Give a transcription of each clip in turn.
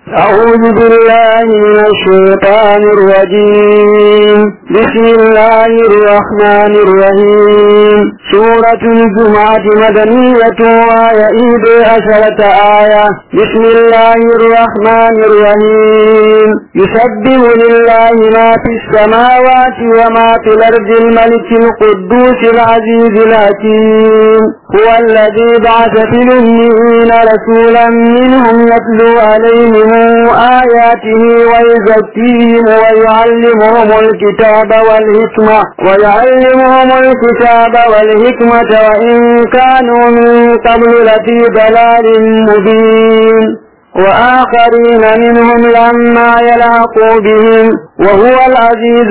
أعوذ بالله من الشيطان الرجيم بسم الله الرحمن الرحيم سورة الجمعة مدنية ويئيد عشرة آية بسم الله الرحمن الرحيم يسبح لله ما في السماوات وما في الأرض الملك القدوس العزيز الحكيم هو الذي بعث في الأميين رسولا منهم يتلو عليهم آياته ويزكيهم ويعلمهم الكتاب والحكمة ويعلمهم الكتاب والحكمة وإن كانوا من قبل لفي ضلال مبين وآخرين منهم لما يلحقوا بهم وهو العزيز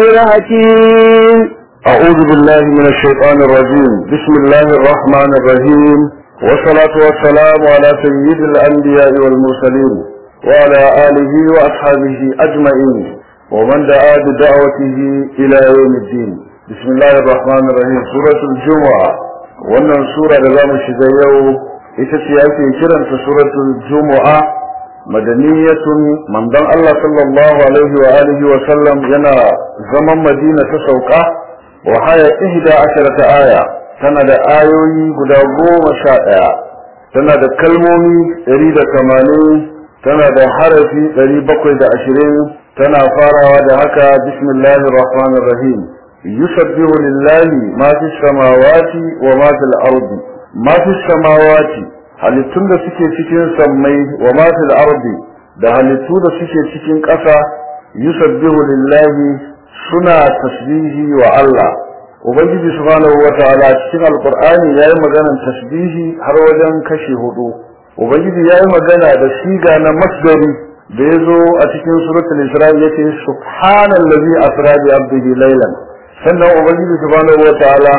الحكيم أعوذ بالله من الشيطان الرجيم بسم الله الرحمن الرحيم والصلاة والسلام على سيد الأنبياء والمرسلين وعلى آله وأصحابه أجمعين ومن دعا بدعوته إلى يوم الدين بسم الله الرحمن الرحيم سورة الجمعة wannan sura da zamu shiga yau ita ce ake kiranta suratul jumu'a madaniyatun manzon Allah sallallahu alaihi wa alihi wa sallam yana zaman Madina ta sauka wa haya ihda asharata aya tana da ayoyi guda goma sha ɗaya tana da kalmomi ɗari da tamanin tana da harafi ɗari bakwai da ashirin tana farawa da haka bismillahir rahmanir rahim yusabbihu lillahi ma fi samawati wa ma fil ardi ma fi samawati halittun da suke cikin sammai wa ma fil ardi da halittu da suke cikin ƙasa yusabbihu lillahi suna tasbihi wa Allah ubangiji subhanahu wa ta'ala cikin alqur'ani yayi maganar tasbihi har wajen kashi hudu ubangiji ya yi magana da siga na masdari da ya zo a cikin suratul isra'i yace subhanallazi asra bi abdihi laylan sannan ubangiji subhanahu wataala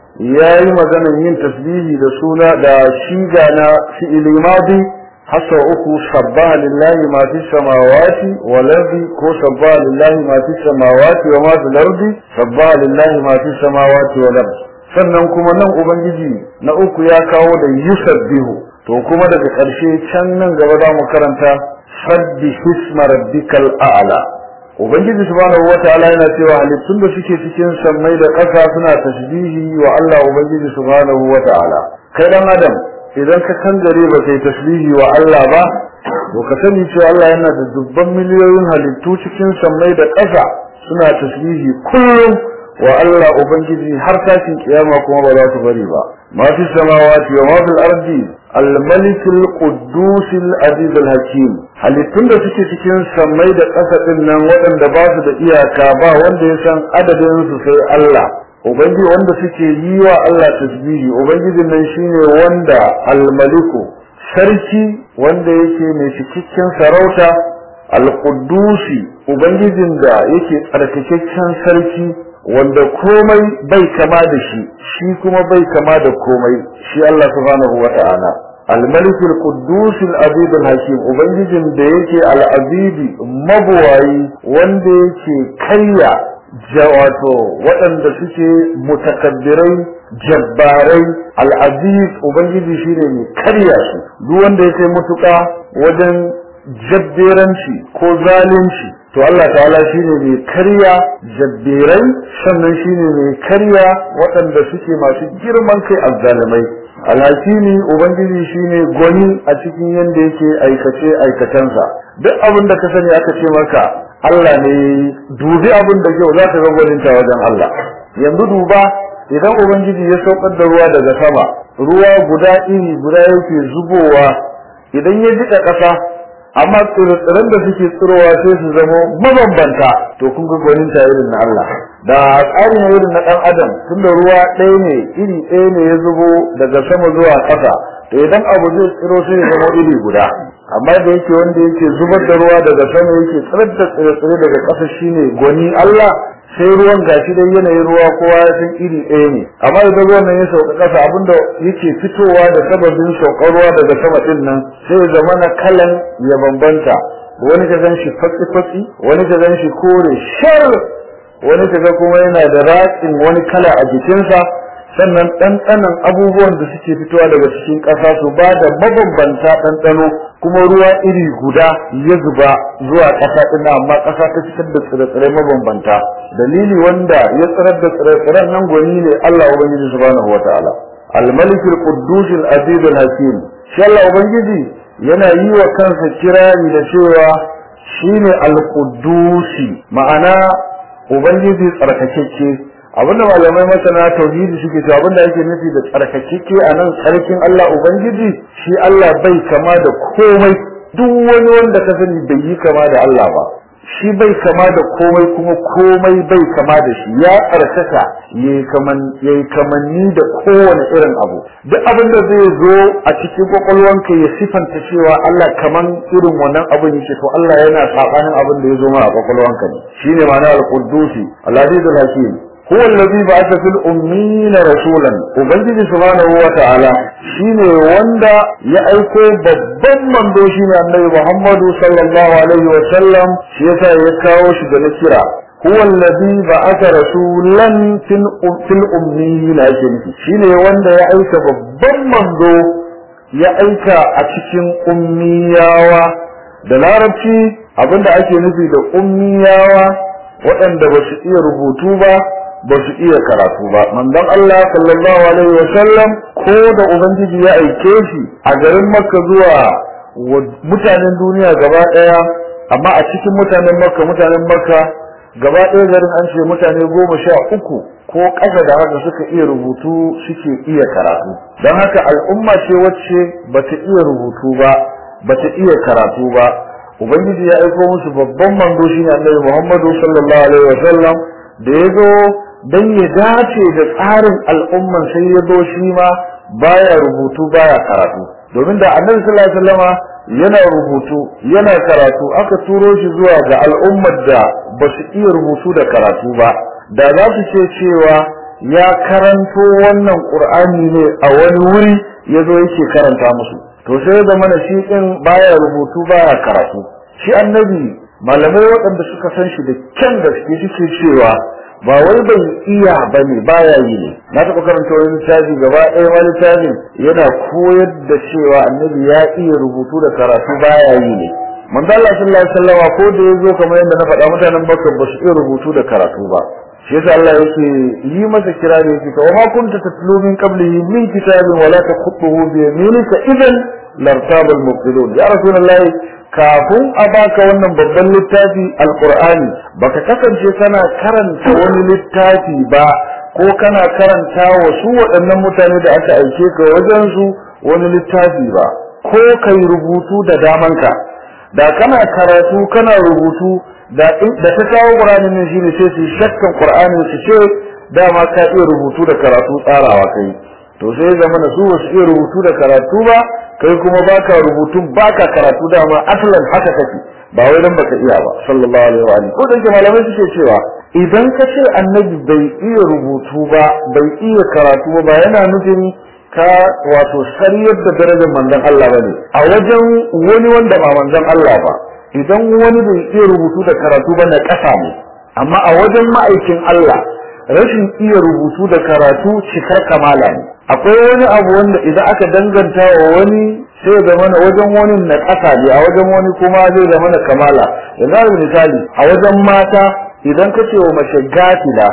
ya yi magana yin tasbihi da suna da siga na fi'ili madi hasa uku sabbaha lillahi ma fi samawati wal ardi ko sabbaha lillahi ma fi samawati wa ma fil ardi sabbaha lillahi ma fi samawati wal ardi sannan kuma nan ubangiji na uku ya kawo da yusabbihu to kuma daga ƙarshe can nan gaba za mu karanta sabbi hisma rabbikal a'la ubangiji subhanahu wataala yana cewa halittun da suke cikin sammai da ƙasa suna tasbihi wa Allah ubangiji subhanahu wataala kai dan adam idan ka kangare ba kai tasbihi wa Allah ba to ka sani cewa Allah yana da dubban miliyoyin halittu cikin sammai da ƙasa suna tasbihi kullum wa Allah ubangiji har tashin kiyama kuma ba za su bari ba ma fi samawati wa ma fil ardi الملك القدوس العزيز الحكيم halittun da suke cikin sammai da ƙasa ɗin nan waɗanda ba su da iyaka ba wanda ya san adadin su sai Allah ubangiji wanda suke yi wa Allah tasbihi ubangijin nan shine wanda almaliku sarki wanda yake mai cikakken sarauta alqudusi ubangijin da yake tsarkakakken sarki wanda komai bai kama da shi shi kuma bai kama da komai shi Allah subhanahu wata'ala الملك القدوس العزيز الحكيم ubangijin da yake al-azizi mabuwayi wanda yake kayya wato waɗanda suke mutakabbirai jabbarai al-aziz ubangiji shine mai karya su duk wanda yake mutuka wajen jabberanci ko zalunci to Allah ta'ala shine mai karya jabberai sannan shine mai karya waɗanda suke masu girman kai azzalimai alhakimi ubangiji shine gwani a cikin yanda yake aikace aikatansa duk abin da ka sani aka ce maka Allah ne dubi abin da kyau zaka ga gwaninta wajen Allah yanzu duba idan ubangiji ya saukar da ruwa daga sama ruwa guda iri guda yake zubowa idan ya jika ƙasa amma tsirran da suke tsirowa sai su zama mabambanta to kun ga gwaninta irin na Allah da tsarin irin na dan adam tunda ruwa ɗaya ne iri ɗaya ne ya zubo daga sama zuwa ƙasa to idan abu zai tsiro sai ya zama iri guda amma da yake wanda yake zubar da ruwa daga sama yake tsirar da tsire-tsire daga ƙasa shine gwani Allah sai ruwan gashi dai yanayin ruwa kowa ya san iri ɗaya ne amma idan ruwan nan ya sauka ƙasa abinda yake fitowa da sababin saukar ruwa daga sama ɗin nan sai ya zama na kalan ya bambanta wani ka gan shi fatsi-fatsi wani ka gan shi kore shar wani ka ga kuma yana da ratsin wani kala a jikinsa sannan ɗanɗanon abubuwan da suke fitowa daga cikin ƙasa su ba da mabambanta ɗanɗano kuma ruwa iri guda ya zuba zuwa ƙasa ɗin amma ƙasa ta fitar da tsire-tsire mabambanta dalili wanda ya tsirar da tsire-tsiren nan gwani ne Allah ubangiji subhanahu wataala al-malik al-quddus al-aziz al-hakim shi Allah ubangiji yana yi wa kansa kirari da cewa shine al-quddusi ma'ana ubangiji tsarkakeke abinda malamai masana tauhidi suke cewa abinda ake nufi da tsarkakeke a nan tsarkin Allah ubangiji shi Allah bai kama da komai duk wani wanda ka sani bai yi kama da Allah ba shi bai kama da komai kuma komai bai kama da shi ya tsarkaka yayi kaman yayi kamanni da kowane irin abu duk abin da zai zo a cikin kwakwalwanka ya sifanta cewa Allah kaman irin wannan abin yake to Allah yana sabanin abin da ya zo ma a kwakwalwanka ne shine ma'ana al-quddusi al-azizul hakim هو الذي بعث في الأمين رسولا وبنجي سبحانه وتعالى شيني وندا يأيكو ببن من دوشين النبي محمد صلى الله عليه وسلم شيسا يكاوش بنكرا هو الذي بعث رسولا في الأمين أجنبي شيني وندا يأيك ببن من دو يأيك أتكين أمياوا da larabci abinda ake nufi da ummiyawa waɗanda ba su iya rubutu ba ba su iya karatu ba manzon Allah sallallahu alaihi wa sallam ko da ubangiji ya aike shi a garin Makka zuwa mutanen duniya gaba daya amma a cikin mutanen Makka mutanen Makka gaba daya garin an ce mutane goma sha uku ko ƙasa da haka suka iya rubutu suke iya karatu don haka al'umma ce wacce bata iya rubutu ba bata iya karatu ba ubangiji ya aiko musu babban manzo shine annabi Muhammadu sallallahu alaihi wa sallam da ya zo dan ya dace da tsarin al'umman sai ya zo shi ma baya rubutu baya karatu domin da annabi sallallahu alaihi wasallama yana rubutu yana karatu aka turo shi zuwa ga al'ummar da ba su iya rubutu da karatu ba da za su ce cewa ya karanto wannan qur'ani ne a wani wuri ya zo yake karanta musu to sai da mana shi din baya rubutu baya karatu shi annabi malamai waɗanda suka san shi da kyan gaske suke cewa ba wai bai iya ba ne baya yi ne na taɓa karanta wani littafi gaba ɗaya ma littafin yana koyar da cewa annabi ya iya rubutu da karatu baya yi ne manzo Allah sallallahu alaihi wasallam ko da yazo kamar yadda na faɗa mutanen Makka ba su iya rubutu da karatu ba shi yasa Allah yake yi masa kirari yake wa ma kunta tatlu min qablihi min kitabin wala taqutuhu bi yaminika idan lartaba al-mubtilun ya rasulullahi kafin a baka wannan babban littafi alqur'ani baka kasance kana karanta wani littafi ba ko kana karanta wa su waɗannan mutane da aka aike ka wajen su wani littafi ba ko kai rubutu da damanka da kana karatu kana rubutu da da ta kawo qur'ani ne shine sai su shakkan qur'ani su ce dama ka iya rubutu da karatu tsarawa kai to sai zama da su ba su iya rubutu da karatu ba kai kuma baka rubutun baka karatu dama aslan haka kake ba wai dan baka iya ba sallallahu alaihi wa alihi ko da yake malamai suke cewa idan ka ce annabi bai iya rubutu ba bai iya karatu ba yana nufin ka wato sariyar da darajar manzon Allah bane a wajen wani wanda ba manzon Allah ba idan wani bai iya rubutu da karatu ba na kasa ne amma a wajen ma'aikin Allah rashin iya rubutu da karatu cikar kamala ne akwai wani abu wanda idan aka danganta wa wani sai da mana wajen wani na ƙasa ne a wajen wani kuma zai da mana kamala yanzu misali a wajen mata idan ka ce wa mace gafila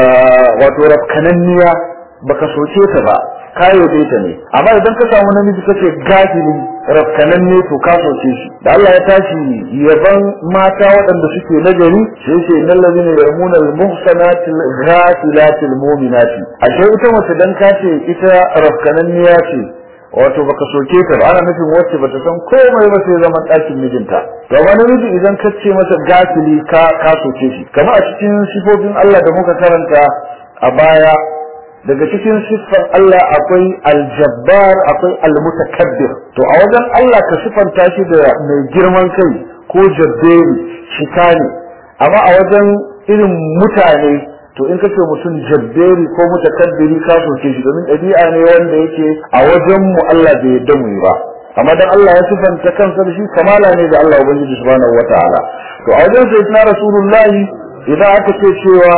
wato rafkananniya baka soke ta ba ka yabe ta ne amma idan ka samu namiji ka ce gafili rafkananne to ka soke shi da Allah ya tashi yaban mata waɗanda suke nagari sai ce innal ladina yarmuna al-muhsanati al-ghafilati al-mu'minati ashe ita mace dan ka ce ita rafkananniya ce wato baka soke ta ba ana nufin wacce bata san komai ba sai zaman ɗakin mijinta ga wani miji idan ka ce masa gafili ka ka soke shi kamar a cikin sifofin Allah da muka karanta a baya daga cikin siffar Allah akwai aljabbar akwai almutakabbir to a wajen Allah ka siffanta shi da mai girman kai ko jabberi shika ne amma a wajen irin mutane to in kace mutum jabberi ko mutakabbiri ka soke shi domin ɗabi'a ne wanda yake a wajen mu Allah bai yarda mu yi ba amma dan Allah ya sifanta kansa da shi kamala ne da Allah ubangiji subhanahu wataala to a wajen sai na rasulullahi idan aka ce cewa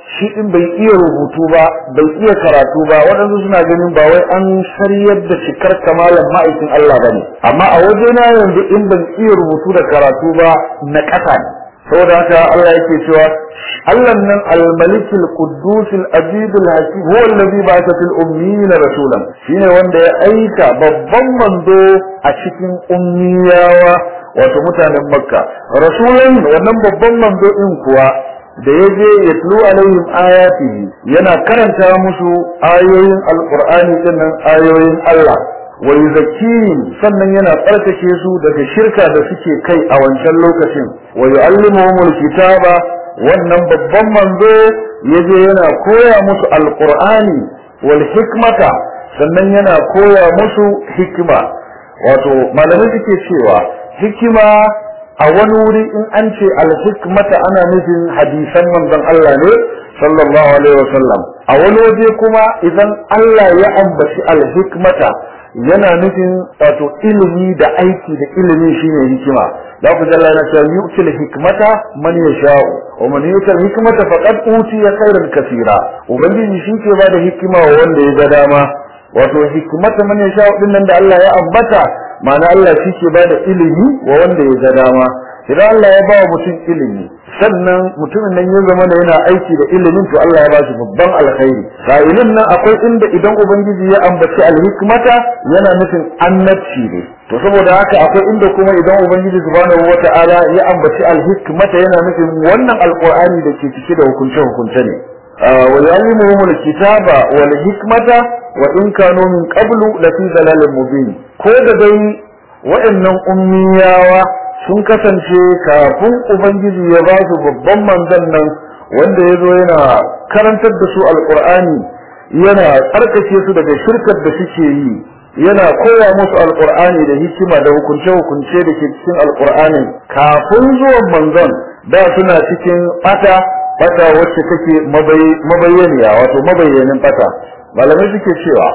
shi din bai iya rubutu ba bai iya karatu ba waɗansu suna ganin ba wai an sariyar da cikar kamalan ma'aikin Allah bane amma a wajena yanzu in ban iya rubutu da karatu ba na ƙasa ne saboda haka Allah yake cewa Allah nan al-malik al-quddus al-aziz al-hakim huwa alladhi ba'atha fil ummiyin rasulan shine wanda ya aika babban mando a cikin ummiyawa wato mutanen makka rasulan wannan babban mando din kuwa da ya je ya tulu alaihim ayatihi yana karanta musu ayoyin alqur'ani dinnan ayoyin Allah wa yuzakkihim sannan yana tsarkake su daga shirka da suke kai a wancan lokacin wa yu'allimuhumul kitaba wannan babban manzo yaje yana koya musu alqur'ani wal hikmata sannan yana koya musu hikima wato malamai suke cewa hikima a wani wuri in an ce alhikmata ana nufin hadisan manzon Allah ne sallallahu alaihi wasallam a wani waje kuma idan Allah ya ambaci alhikmata yana nufin wato ilimi da aiki da ilimi shine hikima da ku jalla na cewa yu'til hikmata man yasha'u wa man yu'til hikmata faqad utiya khairan kaseera ubangiji shi ke bada hikima wa wanda ya ga dama wato hikmata man yasha'u din nan da Allah ya ambata ma'ana Allah shi ke bada ilimi wa wanda ya ga dama idan Allah ya ba mutum ilimi sannan mutumin nan ya zama da yana aiki da ilimin to Allah ya ba shi babban alkhairi sa'ilin nan akwai inda idan ubangiji ya ambaci alhikmata yana nufin annabci ne to saboda haka akwai inda kuma idan ubangiji subhanahu wata'ala ya ambaci alhikmata yana nufin wannan alqur'ani da ke cike da hukunce hukunce ne wa yu'allimuhum alkitaba wal hikmata wa in kanu min qablu lafi dalalin mubin ko da dai waɗannan ummiyawa sun kasance kafin ubangiji ya ba su babban manzon nan wanda ya zo yana karantar da su alkur'ani yana tsarkake su daga shirkar da suke yi yana koya musu alkur'ani da hikima da hukunce-hukunce da ke cikin alkur'ani kafin zuwan manzon da suna cikin bata bata wacce take mabayyaniya wato mabayyanin bata malamai suke cewa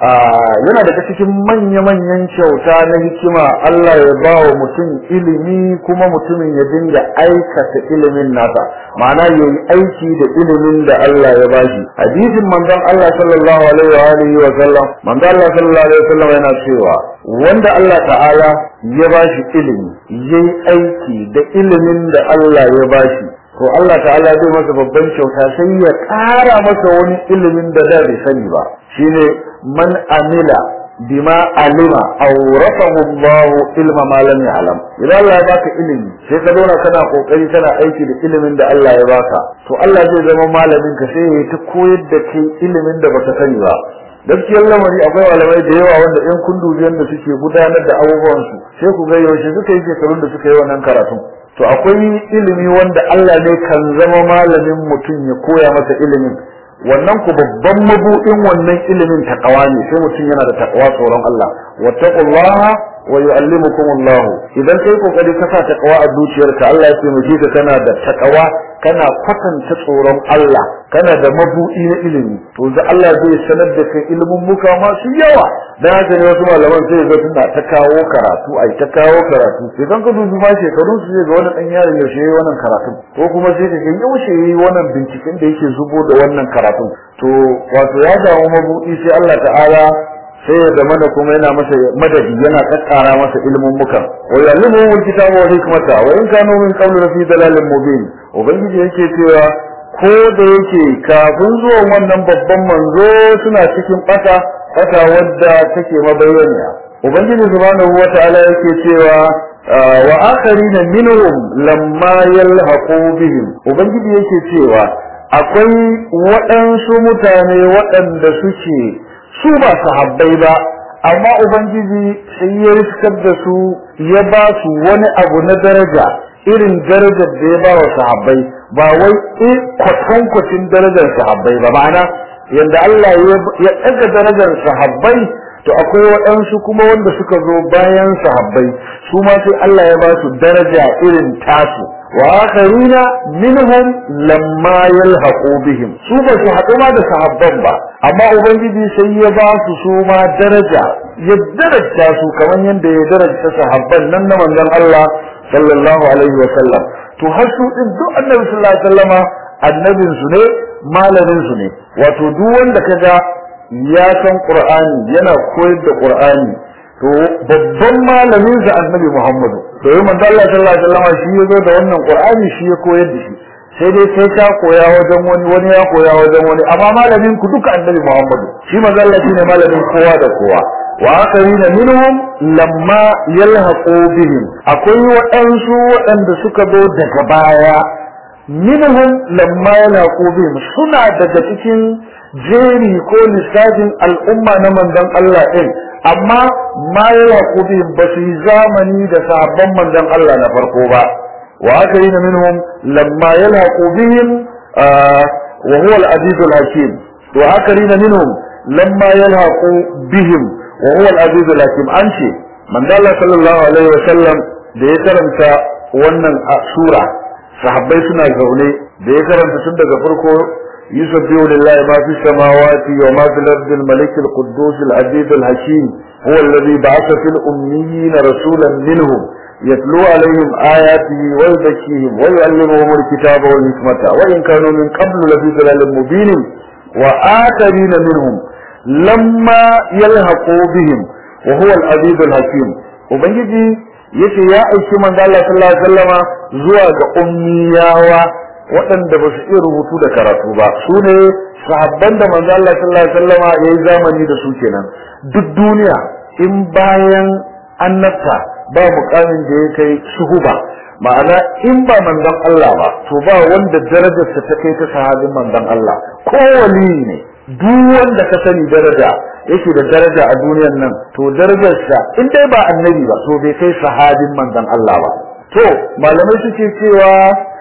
yana daga cikin manya-manyan kyauta na hikima Allah ya ba wa mutum ilimi kuma mutumin ya dinga aikata ilimin nasa ma'ana ya yi aiki da ilimin da Allah ya ba shi hadisin manzon Allah sallallahu alaihi wa alihi wa sallam manzon Allah sallallahu alaihi wa sallam yana cewa wanda Allah ta'ala ya ba shi ilimi yayi aiki da ilimin da Allah ya ba shi to Allah ta'ala zai masa babban kyauta sai ya ƙara masa wani ilimin da da bai sani ba shine man amila bima alima awrathahu Allah ilma ma lam ya'lam idan Allah ya baka ilimi sai ka zauna kana kokari kana aiki da ilimin da Allah ya baka to Allah zai zama malamin ka sai ya ta koyar da kai ilimin da baka sani ba gaskiyar lamari akwai malamai da yawa wanda in kun dubi yadda suke gudanar da abubuwansu sai ku ga yaushe suka yi shekarun da suka yi wannan karatun to akwai ilimi wanda Allah ne kan zama malamin mutum ya koya masa ilimin wannan ku babban mabuɗin wannan ilimin takawa ne sai mutum yana da takawa tsoron Allah wattaqullaha wa yu'allimukum Allah idan kai kokari ka sa takawa a zuciyarka Allah ya taimake ka kana da takawa kana kwatanta tsoron Allah kana da mabuɗi na ilimi to da Allah zai sanar da kai ilimin muka masu yawa dan haka ne wasu malaman sai ga suna ta kawo karatu ai ta kawo karatu idan ka dubi ma shekarun su zai ga wani dan yaron yaushe yayi wannan karatu ko kuma sai ka ga yaushe yayi wannan binciken da yake zubo da wannan karatu to wato ya samu mabuɗi sai Allah ta'ala sai ya zama da kuma yana masa madadi yana kakkara masa ilimin mukan wa yallimu alkitaba wa hikmata wa in kanu min qablu fi dalalin mubin ubangiji yake cewa ko da yake kafin zuwan wannan babban manzo suna cikin bata bata wadda take mabayyana ubangiji subhanahu wata'ala yake cewa wa akharina minhum lamma yalhaqu bihim ubangiji yake cewa akwai waɗansu mutane waɗanda suke su ba sahabbai ba amma ubangiji sai ya riskar da su ya ba su wani abu na daraja irin darajar da ya ba wa sahabbai ba wai kwatankwacin darajar sahabbai ba ma'ana yadda Allah ya ɗaga darajar sahabbai to akwai waɗansu kuma wanda suka zo bayan sahabbai su ma sai Allah ya ba su daraja irin tasu wa akharina minhum lamma yalhaqu bihim su ba su haɗu ma da sahabban ba amma ubangiji sai ya ba su su ma daraja ya daraja su kamar yadda ya daraja sahabban nan na manzon Allah sallallahu alaihi wa sallam to har su din duk annabi sallallahu alaihi wasallama annabin su ne malamin su ne wato duk wanda kaga ya san qur'ani yana koyar da qur'ani to babban malamin sa annabi muhammadu to yi manzo Allah sallallahu alaihi wasallam shi ya zo da wannan qur'ani shi ya koyar da shi sai dai sai ka koya wajen wani wani ya koya wajen wani amma malamin ku duka annabi muhammadu shi manzo Allah shine malamin kowa da kowa wa akarina minhum lamma yalhaqu bihim akwai waɗansu waɗanda suka zo daga baya minhum lamma yalhaqu bihim suna daga cikin jeri ko lissafin al'umma na manzon Allah din amma ma yalhaqu bihim ba su yi zamani da sahabban manzon Allah na farko ba wa akarina minhum lamma yalhaqu bihim wa huwa al-aziz al-hakim wa akarina minhum lamma yalhaqu bihim وهو العزيز الحكيم أنشي من قال صلى الله عليه وسلم da ya karanta wannan sura sahabbai suna zaune da ya karanta tun daga farko yusabbihu lillahi ma fi samawati wa ma fil ardi al malik al quddus al aziz al hakim huwa alladhi ba'atha fil ummiyin rasulan minhum yatlu alaihim ayatihi wa yuzakkihim wa yu'allimuhum al kitaba wal hikmata wa in kanu min qablu lafi dhalalin mubin wa akharina minhum lamma yalhaqu bihim wa huwa al-aziz al-hakim ubangiji yace ya aiki manzo Allah sallallahu alaihi wasallama zuwa ga ummiyawa waɗanda ba su iya rubutu da karatu ba su ne sahabban da manzo Allah sallallahu alaihi wasallama yayi zamani da su kenan duk duniya in bayan annabta ba mukamin da ya kai shuhuba ma'ana in ba manzon Allah ba to ba wanda darajarsa ta kai ta sahabin manzon Allah ko wali ne duk wanda ka sani daraja yake da daraja a duniyar nan to darajarsa in dai ba annabi ba to bai kai sahabin manzon Allah ba to malamai suke cewa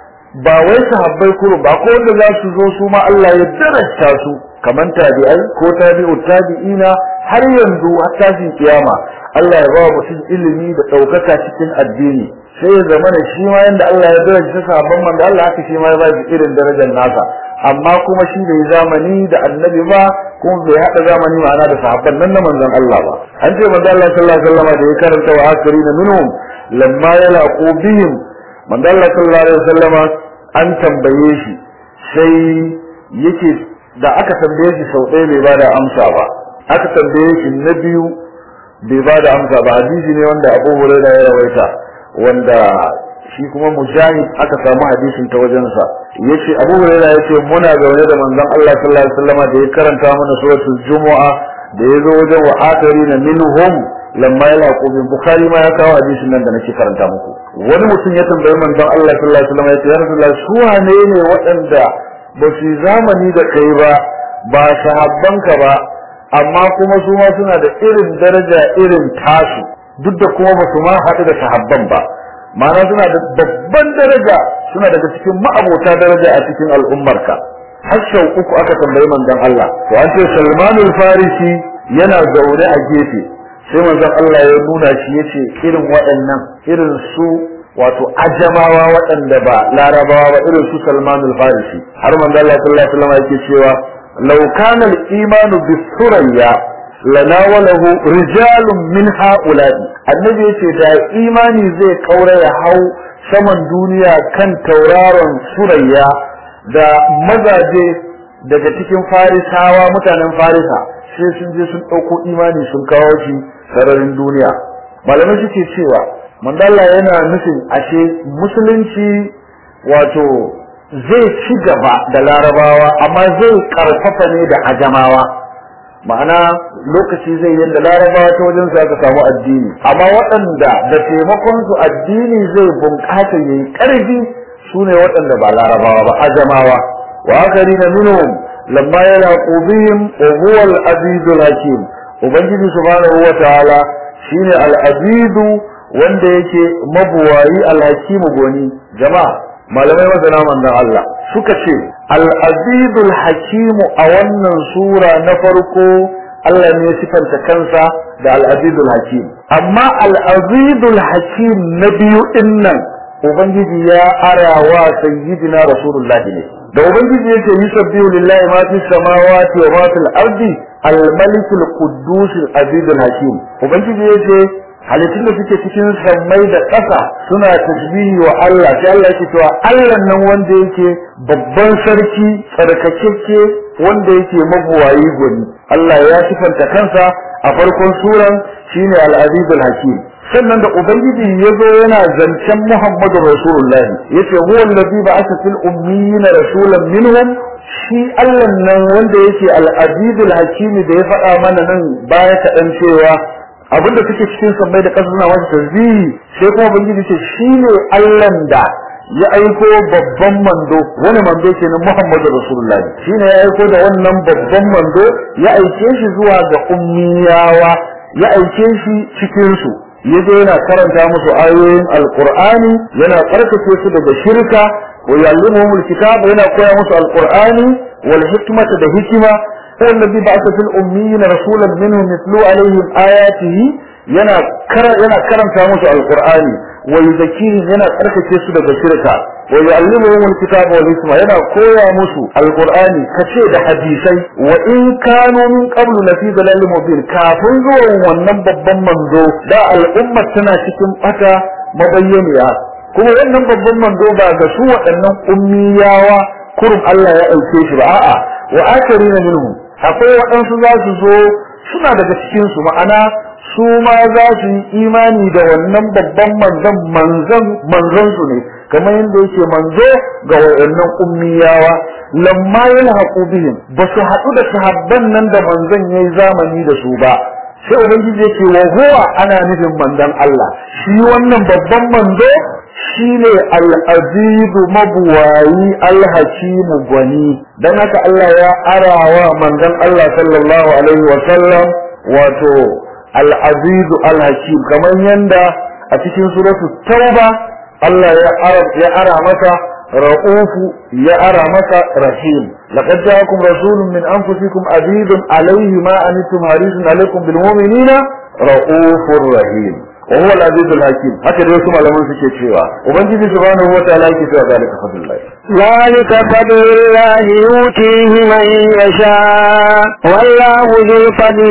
ba wai sahabbai kuro ba ko wanda za su zo su ma Allah ya daraja su kaman tabi'ai ko tabi'u tabi'ina har yanzu har tashin kiyama Allah ya ba mutum ilimi da ɗaukaka cikin addini sai ya zama da shi ma yanda Allah ya daraja sahabban manzo Allah haka shi ma ya ba shi irin darajar nasa amma kuma shi bai zamani da annabi ba kuma bai hada zamani ma'ana da sahabban nan na manzon Allah ba an ce manzo Allah sallallahu alaihi wasallam da ya karanta wa akirina minhum lamma yalaqu bihim manzo Allah sallallahu alaihi wasallam an tambaye shi sai yake da aka tambaye shi sau ɗaya bai bada amsa ba aka tambaye shi na biyu bai bada amsa ba hadisi ne wanda Abu Hurairah ya rawaita wanda shi kuma mujahid aka samu hadisin ta wajensa yace Abu Hurairah yace muna zaune da manzon Allah sallallahu alaihi wasallam da ya karanta mana suratul Jumu'a da ya zo wajen wa akharina minhum lamma yalaqu bin Bukhari ma ya kawo hadisin nan da nake karanta muku wani mutum ya tambayi manzon Allah sallallahu alaihi wasallam yace ya Rasulullah su wane ne waɗanda ba su zamani da kai ba ba sahabbanka ba amma kuma su ma suna da irin daraja irin tasu duk da kuma ba su ma haɗu da sahabban ba ma'ana suna da babban daraja suna daga cikin ma'abota daraja a cikin al'ummarka har sau uku aka tambayi manzon Allah to an ce Salmanul Farisi yana zaune a gefe sai manzon Allah ya nuna shi yace irin waɗannan irin su wato ajamawa waɗanda ba larabawa ba irin su Salmanul Farisi har manzon Allah sallallahu alaihi wasallam yake cewa law kana al-imanu bis-surayya lanawalahu rijalun min ha'ula'i annabi yace da imani zai kaura ya hau saman duniya kan tauraron surayya da mazaje daga cikin farisawa mutanen farisa sai sun je sun ɗauko imani sun kawo shi sararin duniya malamai suke cewa mandala yana nufin ashe musulunci wato zai ci gaba da larabawa amma zai karfafa ne da ajamawa ma'ana lokaci zai yadda larabawa ta wajen su aka samu addini amma waɗanda da taimakon su addini zai bunƙasa yayi ƙarfi su ne waɗanda ba larabawa ba ajamawa wa akari na minhum lamma yalaqu bihim wa huwa al-aziz al-hakim ubangiji subhanahu wa ta'ala shine al-aziz wanda yake mabuwayi al-hakim goni jama'a malamai masana manzon Allah suka ce al-azizul hakimu a wannan sura na farko Allah ne sifanta kansa da al-azizul hakim amma al-azizul hakim na biyu din nan ubangiji ya arawa sayyidina rasulullah ne da ubangiji yake yusabbihu lillahi ma fi samawati wa ma fil ardi al-malik al-quddus al-aziz al-hakim ubangiji yake halittun da suke cikin sammai da ƙasa suna tasbihi wa Allah sai Allah yake cewa Allah nan wanda yake babban sarki tsarkakakke wanda yake mabuwayi gwani Allah ya sifanta kansa a farkon suran shine al-aziz al-hakim sannan da ubangiji ya zo yana zancen Muhammadu Rasulullahi yace huwa allazi ba'atha fil ummiyina rasulan minhum shi Allah nan wanda yake al-aziz al-hakim da ya faɗa mana nan baya kaɗan cewa abinda suke cikin sammai da ƙasa suna masa tasbihi sai kuma ubangiji ce shine Allah da ya aiko babban mando wani mando kenan Muhammadu Rasulullah shine ya aiko da wannan babban mando ya aike shi zuwa ga ummiyawa ya aike shi cikin su yaje yana karanta musu ayoyin alqur'ani yana karkace su daga shirka wa yu'allimuhum alkitaba yana koya musu alqur'ani wal hikmata da hikima هو الذي بعث في الأميين رسولا منهم يتلو عليهم آياته yana yana karanta musu alqur'ani wa yuzakkihim yana tsarkake su daga shirka wa yu'allimuhum alkitaba wal hikma yana koya musu alqur'ani kace da hadisai wa in kanu min qablu la fi dalalin mubin kafin zuwan wannan babban manzo da al'umma tana cikin bata mabayyaniya kuma wannan babban manzo ba ga su waɗannan ummiyawa kurum Allah ya aike shi ba a'a wa akarina minhum akwai waɗansu za su zo suna daga cikinsu ma'ana su ma za su yi imani da wannan babban manzon manzon manzon su ne kamar yadda yake manzo ga wayannan ummiyawa lamma yalhaqu bihim ba su haɗu da sahabban nan da manzon yayi zamani da su ba sai ubangiji yake wa huwa ana nufin manzon Allah shi wannan babban manzo shine al-azizu mabuwayi al-hakimu gwani dan haka Allah ya arawa manzon Allah sallallahu alaihi wa sallam wato al-azizu al-hakim kamar yanda a cikin suratul tauba Allah ya ara ya ara masa ra'ufu ya ara masa rahim laqad ja'akum rasulun min anfusikum azizun alayhi ma antum harisun alaykum bil mu'minina ra'ufur rahim وهو العزيز الحكيم haka dai wasu malaman suke cewa ubangiji subhanahu wa ta'ala yake cewa zalika fadlullah ذلك فضل الله يؤتيه من يشاء والله ذو الفضل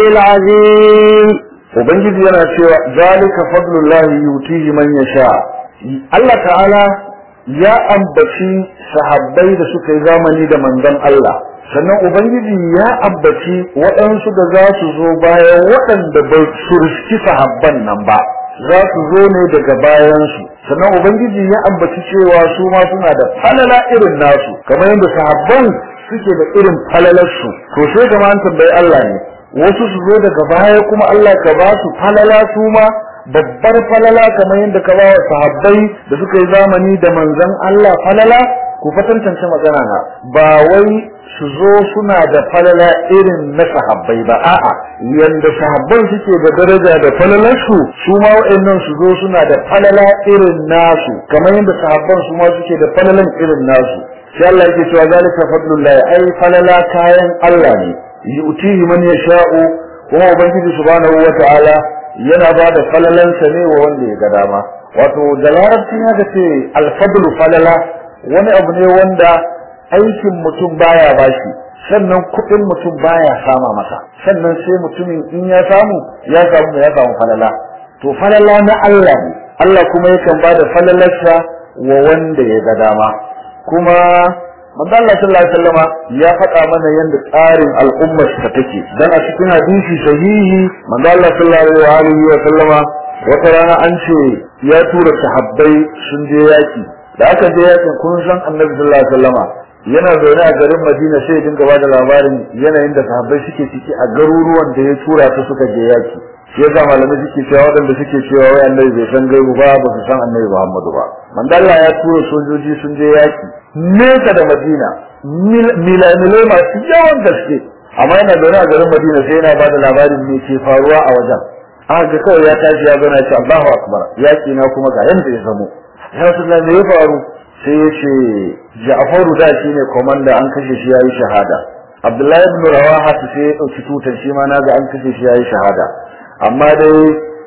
العظيم ubangiji yana cewa zalika fadlullah yutihi man yasha Allah ta'ala ya ambaci sahabbai da suka yi zamani da manzon Allah sannan ubangiji ya ambaci waɗansu da za su zo bayan waɗanda bai surski sahabban nan ba za su zo ne daga bayansu sannan ubangiji ya ambaci cewa su ma suna da falala irin nasu kamar yadda sahabban suke da irin falalarsu to sai gama an tambayi Allah ne wasu su zo daga baya kuma Allah ka ba su falala su ma babbar falala kamar yadda ka ba wa sahabbai da suka yi zamani da manzon Allah falala ku fatantance magana na ba wai su zo suna da falala irin na sahabbai ba a'a yanda sahabban suke da daraja da falalarsu su ma wa'annan su zo suna da falala irin nasu kamar yadda sahabban su ma suke da falalan irin nasu sai Allah yake cewa zalika fadlullahi ai falala kayan Allah ne yu'tihi man yasha'u kuma ubangiji subhanahu wata'ala yana ba da falalansa ne wa wanda ya ga dama wato da larabci ya ce alfadlu falala wani abu ne wanda aikin mutum baya bashi sannan kuɗin mutum baya sama masa sannan sai mutumin in ya samu ya samu ya samu falala to falala na Allah ne Allah kuma yakan bada falalarsa wa wanda ya ga dama kuma manzo Allah sallallahu alaihi wasallama ya faɗa mana yanda tsarin al'ummar ta take dan a cikin hadisi sahihi manzo Allah sallallahu alaihi wasallama wata rana an ce ya tura sahabbai sun je yaki da aka je yakin kun san annabi sallallahu alaihi wasallama yana zaune a garin Madina sai dinga ba da labarin yanayin da sahabbai suke ciki a garuruwan da ya tura su suka je yaki shi yasa malamai suke cewa waɗanda suke cewa wai annabi bai san gaibu ba ba su san annabi Muhammadu ba mandalla ya tura sojoji sun je yaki nesa da Madina milamilai masu yawan gaske amma yana zaune a garin Madina sai yana ba da labarin me ke faruwa a wajen aka ga kawai ya tashi ya zauna ce Allahu akbar yaki na kuma ga yanda ya zamo ya Rasulullah me ya faru sai ya ce Ja'faru da shi ne komanda an kashe shi yayi shahada Abdullahi ibn Rawaha sai ya dauki tutar shi ma naga an kashe shi yayi shahada amma dai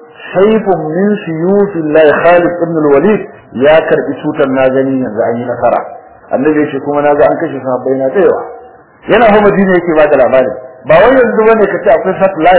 saifun min suyufillahi Khalid ibn al-Walid ya karbi tutar na gani yanzu an yi nasara annabi shi kuma naga an kashe sahabbai na tsayawa yana fa Madina yake ba da labarin ba wai yanzu bane kace akwai satellite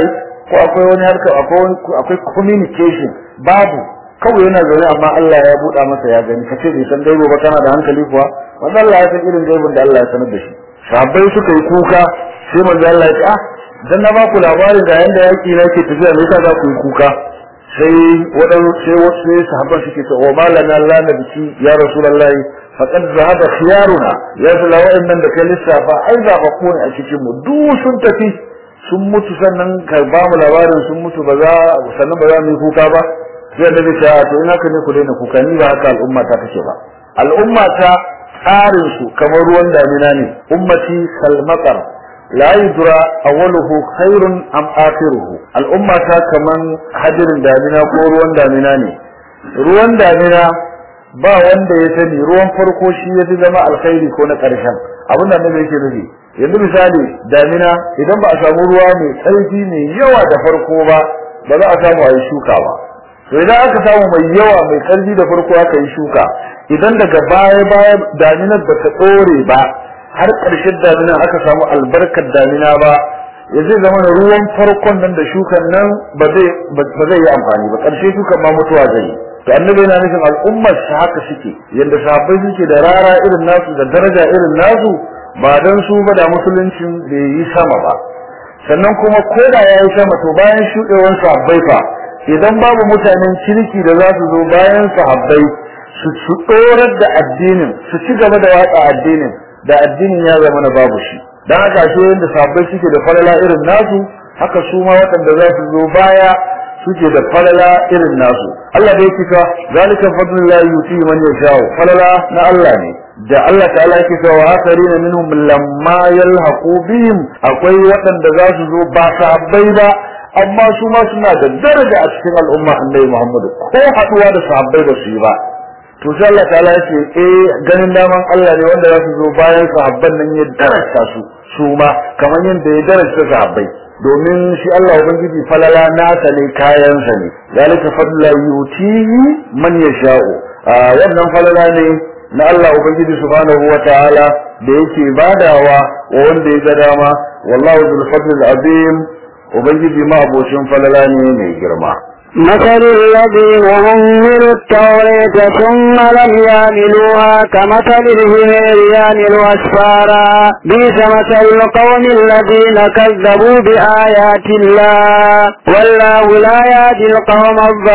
ko akwai wani harka akwai akwai communication babu kawai yana zaune amma Allah ya buɗa masa ya gani kace bai san gaibo ba kana da hankali kuwa wannan Allah ya san irin gaibin da Allah ya sanar da shi sahabbai suka yi kuka sai manzo Allah ya ce ah dan na ba ku labarin da yanda yaki na ke tafiya me yasa za ku yi kuka sai wadan sai wasu sai sahabban suke ce wa malana la nabiki ya rasulullahi faqad zahaba khiyaruna ya zala wa'annan da kai lissafa ai za ba ku ne a cikin mu duk sun tafi sun mutu sannan ka ba mu labarin sun mutu ba za sannan ba za mu yi kuka ba sai da zai ce to ina ka ne ku daina kuka ni ba haka al'umma ta take ba al'umma ta tsarin su kamar ruwan damina ne ummati kalmatar la yudra awwaluhu khairun am akhiruhu al'umma ta kaman hadirin damina ko ruwan damina ne ruwan damina ba wanda ya sani ruwan farko shi ya fi zama alkhairi ko na ƙarshen abin da annabi yake nufi yanzu misali damina idan ba a samu ruwa mai tsarki mai yawa da farko ba ba za a samu a yi shuka ba to idan aka samu mai yawa mai ƙarfi da farko aka yi shuka idan daga baya baya daminar ba ta ɗore ba har ƙarshen damina aka samu albarkar damina ba ya zai zama da ruwan farkon nan da shukan nan ba zai yi amfani ba ƙarshe shukan ma mutuwa zai yi to annabi yana nufin al'ummar su haka suke yadda sahabbai suke da rara irin nasu da daraja irin nasu ba dan su ba da musuluncin bai yi sama ba sannan kuma ko da ya yi sama to bayan shuɗewar sahabbai fa idan babu mutanen kirki da za su zo bayan sahabbai su su tsorar da addinin su ci gaba da watsa addinin da addinin ya zama na babu shi dan haka shi yadda sahabbai suke da falala irin nasu haka su ma waɗanda za su zo baya suke da falala irin nasu Allah da yake cewa zalika fadlullahi yuti man yasha'u falala na Allah ne da Allah ta'ala yake cewa wa akharina minhum lamma yalhaqu bihim akwai waɗanda za su zo ba sahabbai ba amma su ma suna da daraja a cikin al'umma annabi Muhammad ko haduwa da sahabbai ba su yi ba to sai Allah ta'ala yake eh ganin daman Allah ne wanda za su zo bayan sahabban nan ya darasta su su ma kamar yadda ya darasta sahabbai domin shi Allah ubangiji falala nasa ne kayansa ne zalika fadla yutihi man yasha'u wannan falala ne na Allah ubangiji subhanahu wataala da yake badawa wa wanda ya ga dama wallahu bil fadl azim ubangiji ma abocin falala ne mai girma مثل الذين حملوا التوراة ثم لم يعملوها كمثل الهمير يعمل أسفارا بئس مثل القوم الذين كذبوا بآيات الله والله لا يهدي القوم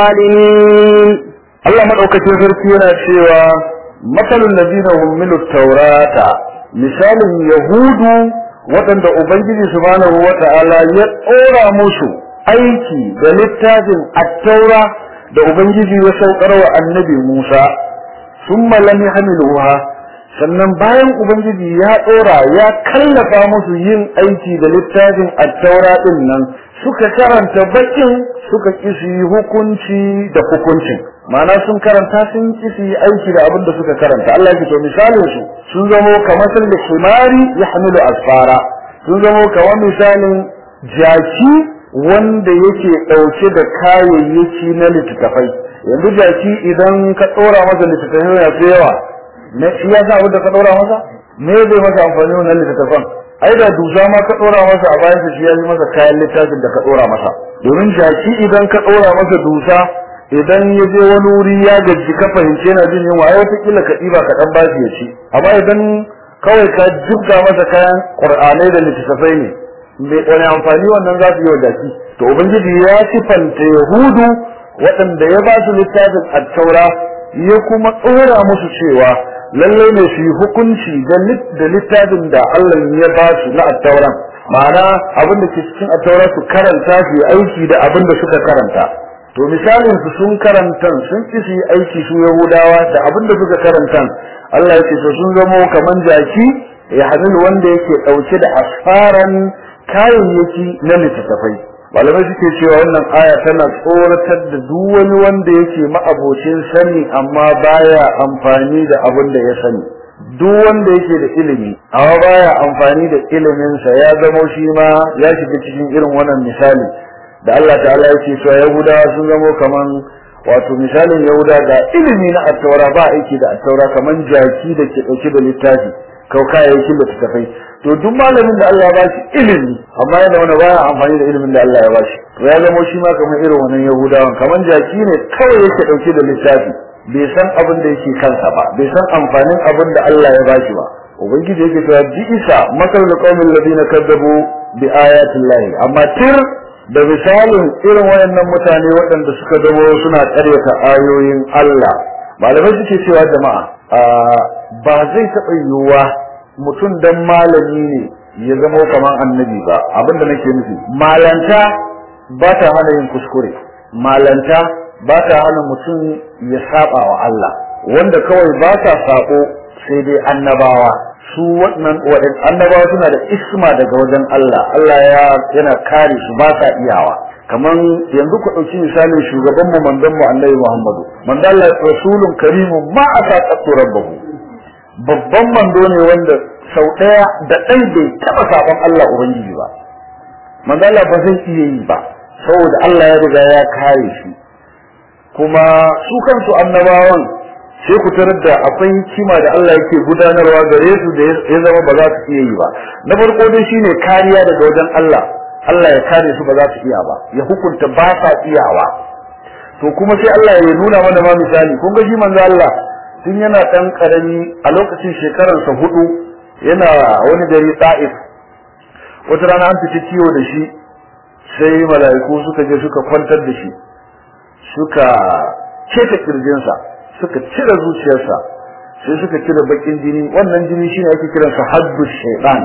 الظالمين Allah madaukakin sarki yana cewa masalul ladina hummilu taurata misalin yahudu waɗanda ubangiji subhanahu wata'ala ya ɗora musu aiki da littafin attaura da ubangiji ya saukar wa annabi Musa summa lam yahmiluha sannan bayan ubangiji ya ɗora ya kallafa musu yin aiki da littafin attaura din nan suka karanta bakin suka ki su yi hukunci da hukuncin ma'ana sun karanta sun ki su yi aiki da abin da suka karanta Allah ya to misalin su sun zamo kamar sun da himari ya hamilu asfara sun zamo kamar misalin jaki wanda yake ɗauke da kayayyaki na littattafai yanzu jaki idan ka ɗora masa littattafai ya fi yawa ne shi ya sa abin da ka ɗora masa me zai masa amfani wannan littattafan ai da dusa ma ka ɗora masa a bayan shi ya yi masa kayan littafin da ka ɗora masa domin jaki idan ka ɗora masa dusa idan ya je wani wuri ya gaji ka fahimce yana jin yunwa ai wataƙila ka ɗiba ka ɗan bashi ya ci amma idan kawai ka jibga masa kayan ƙur'anai da littattafai ne mai wani amfani wannan za su yi wa jaki to ubangiji ya sifanta yahudu waɗanda ya ba su littafin attaura ya kuma tsora musu cewa lallai ne su yi hukunci da littafin da Allah ya ba su na attauran ma'ana abin da ke cikin attaura su karanta su yi aiki da abin da suka karanta to misalin su sun karanta sun ki su yi aiki su yahudawa da abin da suka karanta Allah ya ce to sun zamo kaman jaki ya hamilu wanda yake ɗauke da asfaran kayayyaki na littattafai malamai suke cewa wannan aya tana tsoratar da duk wani wanda yake ma'abocin sani amma baya amfani da abin da ya sani duk wanda yake da ilimi amma baya amfani da iliminsa ya zama shi ma ya shiga cikin irin wannan misali da Allah ta'ala yake cewa yahudawa sun zamo kaman wato misalin yahuda ga ilimi na attaura ba aiki da attaura kaman jaki da ke dauke da littafi kayayyakin da tafai to duk malamin da Allah ya bashi ilimi amma yana wani baya amfani da ilimin da Allah ya bashi to ya zama shi ma kamar irin wannan yahudawan kamar jaki ne kawai yake dauke da littafi bai san abin da yake kansa ba bai san amfanin abin da Allah ya bashi ba ubangiji yake cewa ji isa masal da qaumin ladina kadzabu bi ayatin lahi amma tir da misalin irin wayannan mutane waɗanda suka zamo suna ƙaryata ayoyin Allah malamai suke cewa jama'a ba zai taɓa yiwuwa mutum dan malami ne ya zama kamar annabi ba abinda nake nufi malanta ba ta hana yin kuskure malanta ba ta hana mutum ya saba wa Allah wanda kawai ba ta sako sai dai annabawa su wannan waɗin annabawa suna da isma daga wajen Allah Allah ya yana kare su ba sa iyawa kaman yanzu ku ɗauki misalin shugaban mu manzon mu Annabi Muhammadu manzon Allah rasulun karimun ma asa qattu rabbahu babban mando ne wanda sau ɗaya da ɗai bai taɓa sabon Allah ubangiji ba manzon Allah ba zai iya yi ba saboda Allah ya riga ya kare shi kuma su kansu annabawan sai ku tarar da akwai hikima da Allah yake gudanarwa gare su da ya zama ba za su iya yi ba na farko dai shine kariya daga wajen Allah Allah ya kare su ba za su iya ba ya hukunta ba sa iyawa to kuma sai Allah ya nuna mana ma misali kun ga shi manzo Allah tun yana dan karami a lokacin shekaransa hudu yana wani gari Ta'if wata rana an fita kiwo da shi sai mala'iku suka je suka kwantar da shi suka keta kirjinsa suka cire zuciyarsa sai suka cire bakin jini wannan jini shine ake kiransa haddu shaytan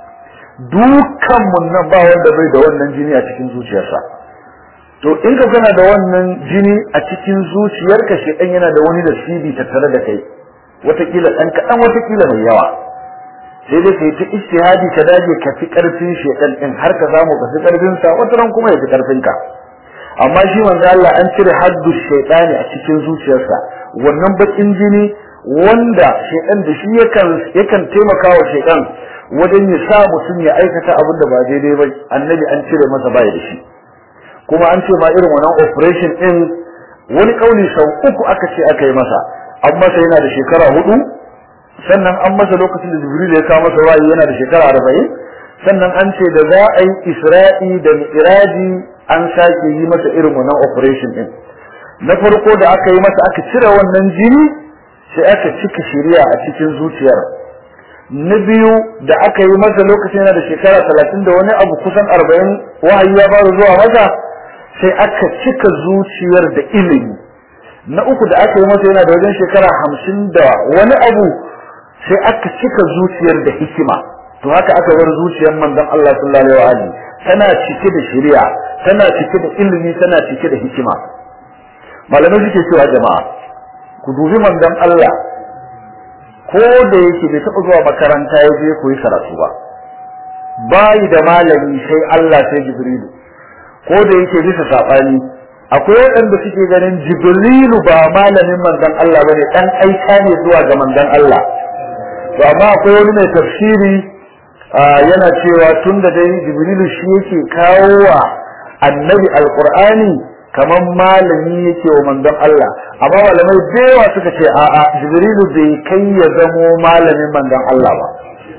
dukan mun nan ba wanda bai da wannan jini a cikin zuciyarsa to in ka kana da wannan jini a cikin zuciyarka shaytan yana da wani da sibi tattare da kai watakila dan kadan watakila mai yawa sai dai kai ta ijtihadi ka dage ka fi karfin shaytan din har ka samu ka fi karfin sa wata ran kuma ya fi karfin ka amma shi manzo Allah an cire haddu shaytani a cikin zuciyarsa wannan bakin jini wanda shaytan da shi yakan yakan taimaka wa shaytan wajen ya sa mutum ya aikata abin da ba daidai ba annabi an cire masa baya da shi kuma an ce ma irin wannan operation din wani kauli sau uku aka ce aka yi masa an masa yana da shekara hudu sannan an masa lokacin da jibril ya kawo masa wayi yana da shekara arba'in sannan an ce da za a yi isra'i da mi'raji an sake yi masa irin wannan operation din na farko da aka yi masa aka cire wannan jini sai aka cika shari'a a cikin zuciyar na biyu da aka yi masa lokacin yana da shekara talatin da wani abu kusan arba'in wahayi ya fara zuwa masa sai aka cika zuciyar da ilimi na uku da aka yi masa yana da wajen shekara hamsin da wani abu sai aka cika zuciyar da hikima to haka aka bar zuciyar manzon Allah sallallahu alaihi wa alihi tana cike da shari'a tana cike da ilimi tana cike da hikima malamai suke cewa jama'a ku dubi manzon Allah ko da yake bai taɓa zuwa makaranta ya je koyi karatu ba bayi da malami sai Allah sai Jibrilu ko da yake bisa sabani akwai waɗanda suke ganin Jibrilu ba malamin manzon Allah bane dan aika ne zuwa ga manzon Allah to amma akwai wani mai tafsiri yana cewa tun da dai jibrilu shi yake kawo wa annabi alqur'ani kamar malami yake wa manzon Allah amma malamai da yawa suka ce a'a jibrilu bai kai ya zamo malamin manzon Allah ba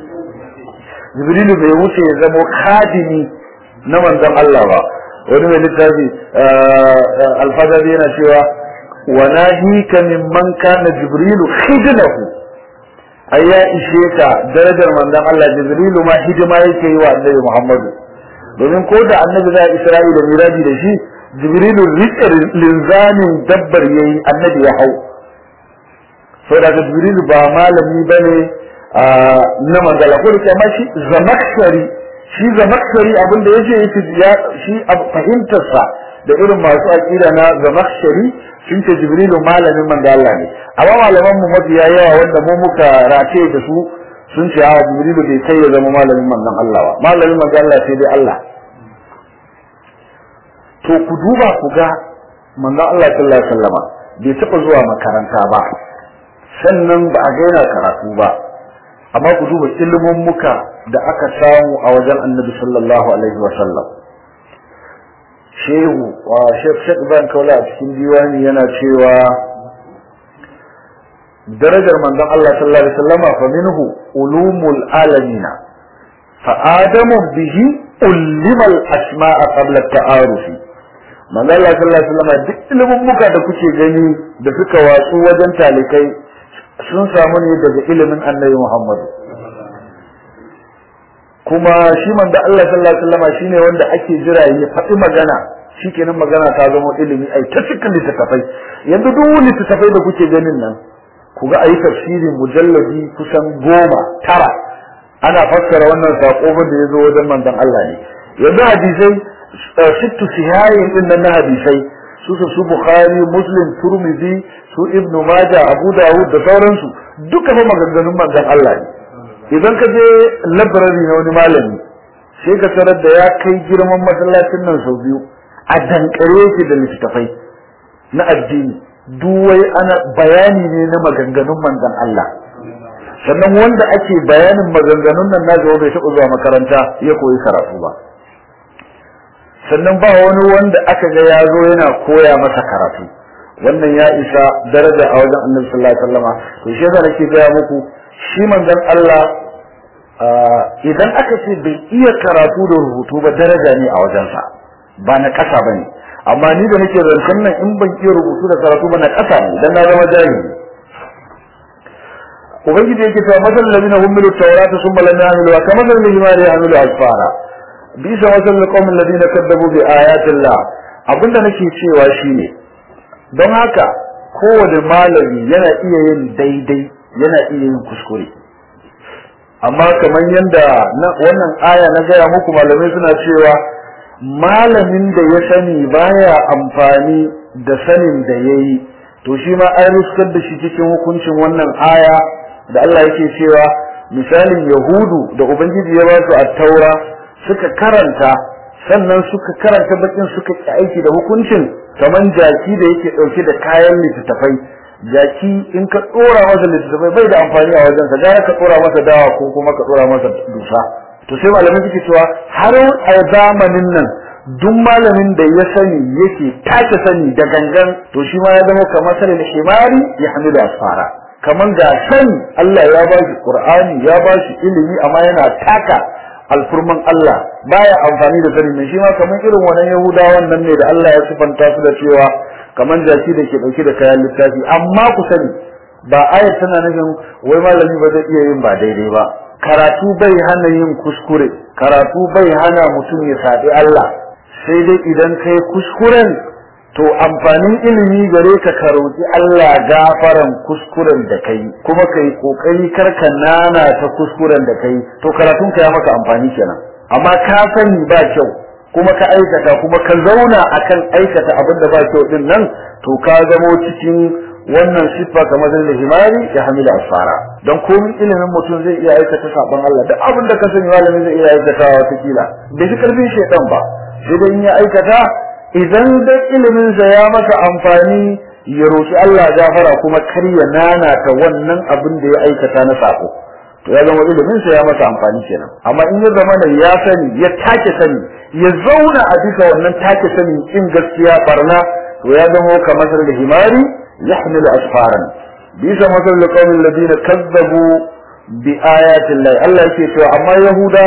jibrilu bai wuce ya zamo khadimi na manzon Allah ba wani mai littafi alfadari yana cewa wa nahika mimman kana jibrilu khidlahu ai ya ishe ka darajar manzon Allah Jibrilu ma hidima yake yi wa Annabi Muhammadu domin ko da Annabi za Isra'ila miraji da shi Jibrilu rike linzamin dabbar yayi Annabi ya hau saboda Jibrilu ba malami bane na manzala ko da ma shi zamakshari shi zamakshari abinda yace yake shi fahimtar sa da irin masu aqida na zamakshari sun ce jibrilu malamin manzo Allah ne amma malaman mu mafiya yawa wanda mu muka race da su sun ce a jibrilu bai kai ya zama malamin manzon Allah ba malamin manzo Allah sai dai Allah to ku duba ku ga manzon Allah sallallahu alaihi wasallama bai taba zuwa makaranta ba sannan ba a ga yana karatu ba amma ku duba ilimin muka da aka samu a wajen annabi sallallahu alaihi wasallam shehu wa shek shek ban kaula a cikin diwani yana cewa darajar manzon Allah sallallahu alaihi wasallama fa minhu ulumul alamina fa adamu bihi ulima al asma'a qabla ta'arufi manzon Allah sallallahu alaihi wasallama duk ilimin muka da kuke gani da suka watsu wajen talikai sun samu ne daga ilimin annabi Muhammad kuma shi manzo Allah sallallahu alaihi wasallama shine wanda ake jira ya faɗi magana shikenan magana ta zama ilimi ai ta cikin littattafai yanzu duk littattafai da kuke ganin nan ku ga ayi tafsirin mujalladi kusan goma tara ana fassara wannan sako da ya zo wajen manzon Allah ne yanzu hadisai sittu sihayin din nan na hadisai su su Bukhari Muslim Turmidi su Ibn Majah Abu Dawud da sauransu duka fa maganganun manzon Allah ne idan ka je library na wani malami sai ka tarar da ya kai girman masallacin nan sau biyu a dankare yake da littattafai na addini duwai ana bayani ne na maganganun manzon Allah sannan wanda ake bayanin maganganun nan na bai taɓa zuwa makaranta ya koyi karatu ba sannan ba wani wanda aka ga ya zo yana koya masa karatu wannan ya isa daraja a wajen annabi sallallahu alaihi wasallama to shi yasa nake gaya muku shi manzon Allah idan aka ce bai iya karatu da rubutu ba daraja ne a wajensa ba na ƙasa ba ne amma ni da nake zancen nan in ban iya rubutu da karatu ba na ƙasa ne dan na zama jahili ubangiji yake cewa masal ladina humilu tawrata summa lam ya'malu kama masal ladina ya'malu asfara bisa masal qaumin ladina kadzabu bi ayatillah abinda nake cewa shine don haka kowane malami yana iya yin daidai yana iya yin kuskure amma kamar yadda wannan aya na gaya muku malamai suna cewa malamin da ya sani baya amfani da sanin da ya yi to shi ma an ruskar da shi cikin hukuncin wannan aya da Allah yake cewa misalin yahudu da ubangiji ya ba su a taura suka karanta sannan suka karanta bakin suka ki aiki da hukuncin kamar jaki da yake dauke da kayan littattafai jaki in ka tsora masa littattafai bai da amfani a wajensa gara ka tsora masa dawa ko kuma ka tsora masa dusa to sai malamai suke cewa har a zamanin nan duk malamin da ya sani yake tace sani da gangan to shi ma ya zama kamar sanin himari ya hamilu asfara kamar ga sani Allah ya ba shi Qur'ani ya ba shi ilimi amma yana taka alfurman Allah baya amfani da sani mai shi ma kamar irin wannan Yahudawan nan ne da Allah ya sifanta su da cewa kamar jaki da ke dauke da kayan littafi amma ku sani ba ayat tana nufin wai malami ba zai iya yin ba daidai ba karatu bai hana yin kuskure karatu bai hana mutum ya saɓi Allah sai dai idan kai kuskuren to amfanin ilimi gare ka ka roƙi Allah gafaran kuskuren da kai kuma kai kokari kar ka nana ta kuskuren da kai to karatun ka ya maka amfani kenan amma ka sani ba kyau kuma ka aikata kuma ka zauna akan aikata abin da ba kyau din nan to ka zamo cikin wannan siffa kamar da himari ya hamila asfara don komin ilimin mutum zai iya aikata sabon Allah duk abin da ka sani malami zai iya aikata wata kila bai fi karfin shaitan ba sai dai in ya aikata idan da ilimin sa ya masa amfani ya roki Allah gafara kuma kar ya nanata wannan abin da ya aikata na sako to ya zama ilimin sa ya masa amfani kenan amma in ya zama da ya sani ya take sani ya zauna a bisa wannan take sani in gaskiya barna to ya zama kamar da himari يحمل أسفارا بيس مثل لقوم الذين كذبوا بآيات الله الله يكي سوى أما يهودا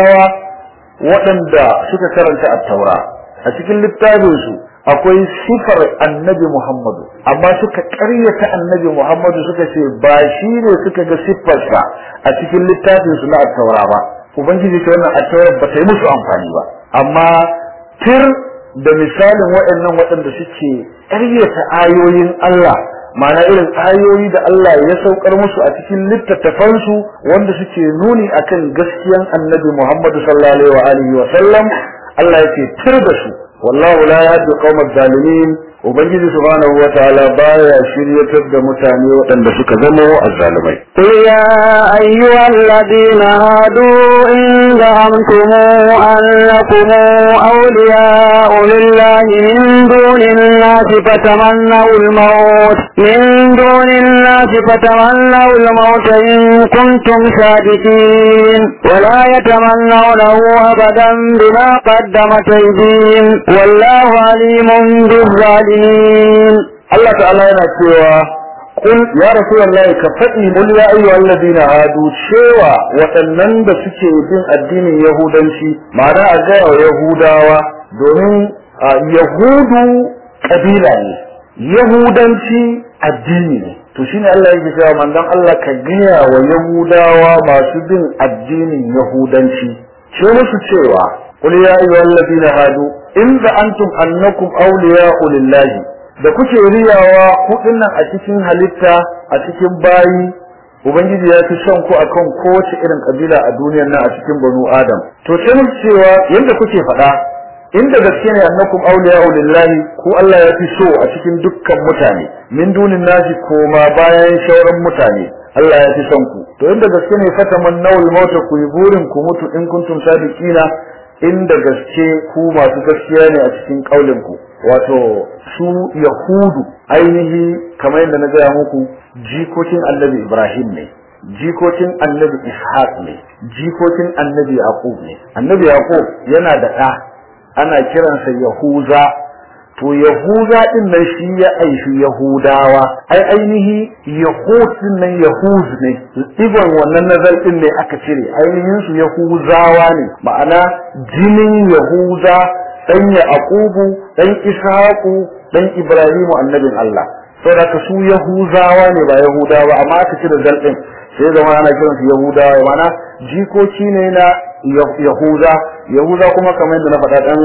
وأن دا سكا كرنت التوراة أتكل للتابوسو akwai sifar annabi Muhammadu amma suka ƙaryata annabi Muhammadu suka ce ba shi ne suka ga siffarsa a cikin littafin su na attaura ba ubangiji ce wannan attaura ba ta yi musu amfani ba amma tir da misalin waɗannan waɗanda suke ƙaryata ayoyin Allah ma'ana irin ayoyi da Allah ya saukar musu a cikin littattafansu wanda suke nuni akan gaskiyan annabi Muhammadu sallallahu alaihi wa sallam Allah yake tir da su wallahu la yahdi qaumal zalimin ubangiji subhanahu wa ta'ala baya shiryatar da mutane waɗanda suka zama azzalimai قل يا أيها الذين هادوا إن زعمتم أنكم أولياء لله من دون الناس فتمنوا الموت من دون الناس فتمنوا الموت إن كنتم صادقين ولا يتمنونه أبدا بما قدمت أيديهم والله عليم بالظالمين Allah ta'ala yana cewa Kul ya Rasulullahi ka faɗi kul ya ayyuhal ladina hadu cewa waɗannan da suke bin addinin Yahudanci ma'ana a ga Yahudawa domin Yahudu kabila ne Yahudanci addini ne to shine Allah yake cewa manzon Allah ka gaya wa Yahudawa masu bin addinin Yahudanci ce musu cewa qul ya ayyuhal ladina hadu in antum annakum awliya'u lillahi da kuke riyawa kudin nan a cikin halitta a cikin bayi ubangiji ya fi son ku akan kowace irin kabila a duniyar nan a cikin banu adam to sai musu cewa yanda kuke faɗa inda gaske ne annakum awliya'u lillahi ku Allah ya fi so a cikin dukkan mutane min dunin nasi koma bayan shauran mutane Allah ya fi son ku to inda gaske ne fataman nawul mauta ku yi burin ku mutu in kuntum sadiqina inda gaske ku masu gaskiya ne a cikin kaulin ku wato su yahudu ainihi kamar yadda na gaya muku jikokin annabi ibrahim ne jikokin annabi ishaq ne jikokin annabi yaqub ne annabi yaqub yana da ɗa ana kiransa Yahuza to Yahuza din nan shi ya aishi Yahudawa ai ainihi Yahud din nan Yahuz ne ibon wannan nazar din ne aka cire ainihin su Yahuzawa ne ma'ana jinin Yahuza dan Yaqubu dan Ishaqu dan Ibrahimu annabin Allah saboda ka su Yahuzawa ne ba Yahudawa amma aka cire zal din sai zama ana kiransu Yahudawa ma'ana jikoki ne na Yahuza Yahuza kuma kamar yadda na faɗa dan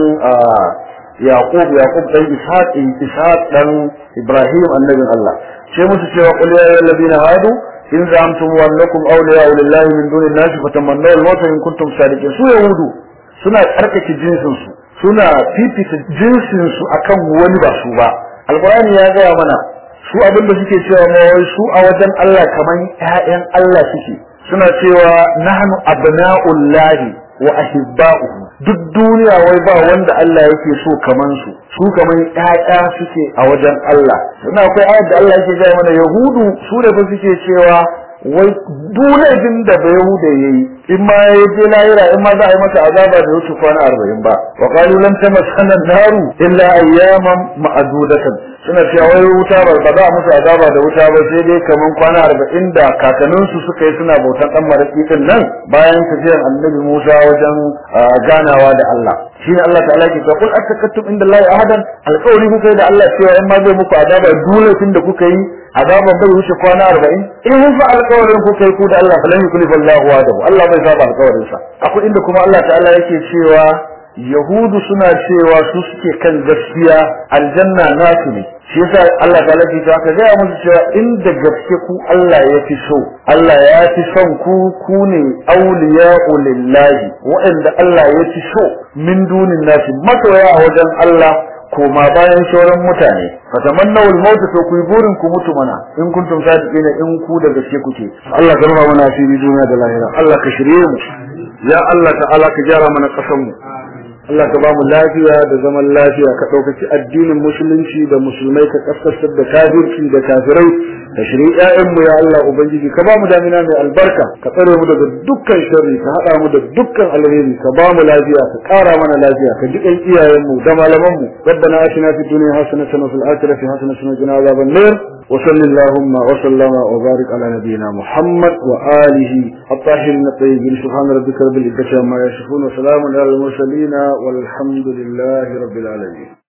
Yaqub Yaqub dan Ishaq Ishaq dan Ibrahim annabin Allah sai musu cewa qul ya ayyuhal ladina hadu in za'amtum annakum awliya'u lillahi min duni an-nas fatamannaw al-mauta in kuntum sadiqin su yahudu suna tsarkake jinsin su suna fifita jinsin su akan wani ba su ba alqur'ani ya gaya mana su abin da suke cewa ma wai su a wajen Allah kaman ƴaƴan Allah suke suna cewa nahnu abna'ullahi wa ahibba'uhu duk duniya wai ba wanda Allah yake so kaman su su kaman ƴaƴa suke a wajen Allah suna akwai ayat da Allah yake gaya mana yahudu su da fa suke cewa wai dunajin da bai yahuda yayi in ma ya je lahira in ma za a yi masa azaba da wuce kwana arba'in ba wa qalu lam tamassana naru illa ayyaman ma'dudatan suna cewa wai wuta ba ba za a musu azaba da wuta ba sai dai kaman kwana arba'in da kakanninsu suka yi suna bautan dan maraki din nan bayan tafiyar annabi Musa wajen ganawa da Allah shi ne Allah ta'ala ke kul atakattum inda Allah ahadan alƙawari kuka yi da Allah cewa in ma zai muku azaba dole tun da kuka yi azaban bai wuce kwana arba'in in fa alƙawarin kuka yi ku da Allah falan yuklif Allahu wa'adahu Allah bai saba alƙawarin sa akwai inda kuma Allah ta'ala yake cewa Yahudu suna cewa su suke kan gaskiya aljanna nasu ne shi yasa Allah ta lafi ta ka gaya musu cewa inda gaske ku Allah ya fi so Allah ya fi son ku ku ne auliya'u lillahi waɗanda Allah ya fi so min dunin nasi masoya a wajen Allah koma bayan sauran mutane fatamannaw al-maut to ku burin ku mutu mana in kuntum sadiqina in ku da gaske kuke Allah ka rufa mana asiri duniya da lahira Allah ka shirye mu ya Allah ta'ala ka gyara mana kasan mu Allah ka bamu lafiya da zaman lafiya ka ɗaukaki addinin musulunci da musulmai ka kaskasar da kafirci da kafirai ka shiri ƴaƴanmu ya Allah ubangiji ka bamu damina mai albarka ka tsare mu daga dukkan sharri ka haɗa mu da dukkan alheri ka bamu lafiya ka ƙara mana lafiya ka jiƙan iyayenmu da malamanmu ربنا آتنا في الدنيا حسنة وفي الآخرة حسنة وقنا عذاب النار وصل اللهم وسلم وبارك على نبينا محمد وآله الطاهرين الطيبين سبحان ربك رب العزة عما يصفون وسلام على المرسلين والحمد لله رب العالمين